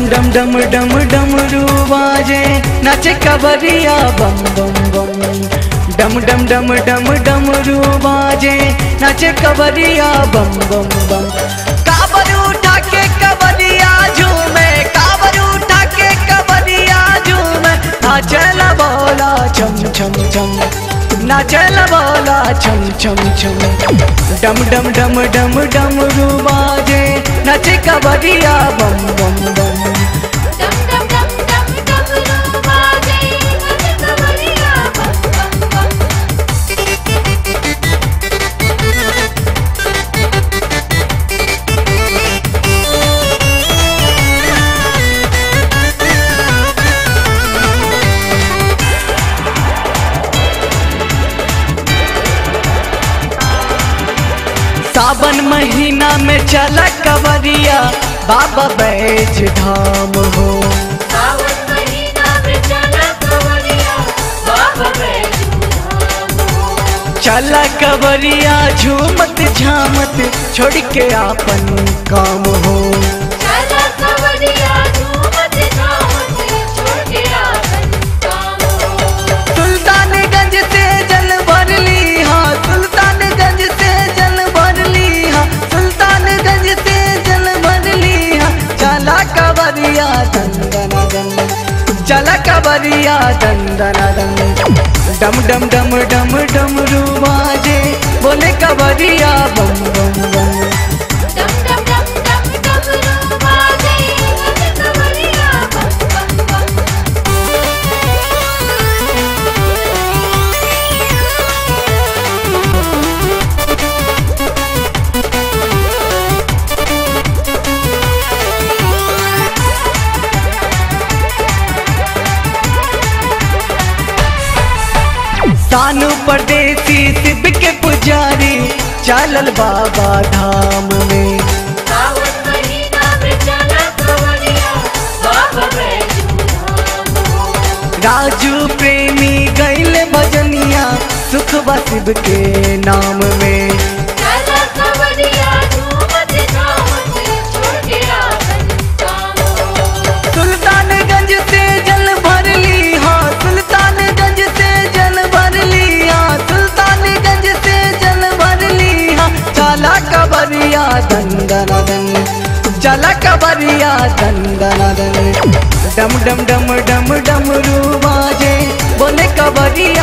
डम डम डम डमरू बाजे नाचे कबरिया बम बम बम डम डम डम डम डमरू बाजे नाचे कबरिया बम बम बम काबर उठा के कबरिया झूमे काबर उठा के कबरिया झूमे नाचला बोला छम छम छम नाचला बोला छम छम छम डम डम डम डम डमरू बाजे नाचे कबरिया बम बम बम डम डम डम डम डमरू बाजे नच कवरिया बम बम बम सावन महीना में चला कवरिया बाबा बैज धाम हो सावन महीना में चला कवरिया बाबा बैजू धाम हो चला कवरिया झूमत झामत छोड़ के आपन काम हो चला कवरिया झूमत झामत छोड़ के आपन काम हो सुल्तानगंज से जल भर ली हाँ सुल्तानगंज से जल भर ली हाँ सुल्तानगंज से जल भर ली हाँ चला कवरिया दंदन दन चला कवरिया दंदन दन डम डम डम डम डम बाजे बोले कवरिया बम बम बम डम डम डम डम डमरू बाजे नच कवरिया बम बम बम सानु परदेसी शिव के पुजारी चलल बाबा धाम में सावन महीना में चला कवरिया बाबा बैजू धाम हो राजू प्रेमी गैल भजनिया सुख शिव के नाम में चला कवरिया झूमत झामत छोड़ के आपन काम हो सुल्तानगंज से जल भर ली हाँ सुल्तानगंज से जल भर ली हाँ सुल्तानगंज से जल भर ली हाँ चला कबरिया दंदन दन चला कबरिया दंदन दन डम डम डम डम डमरू बाजे बोले कबरिया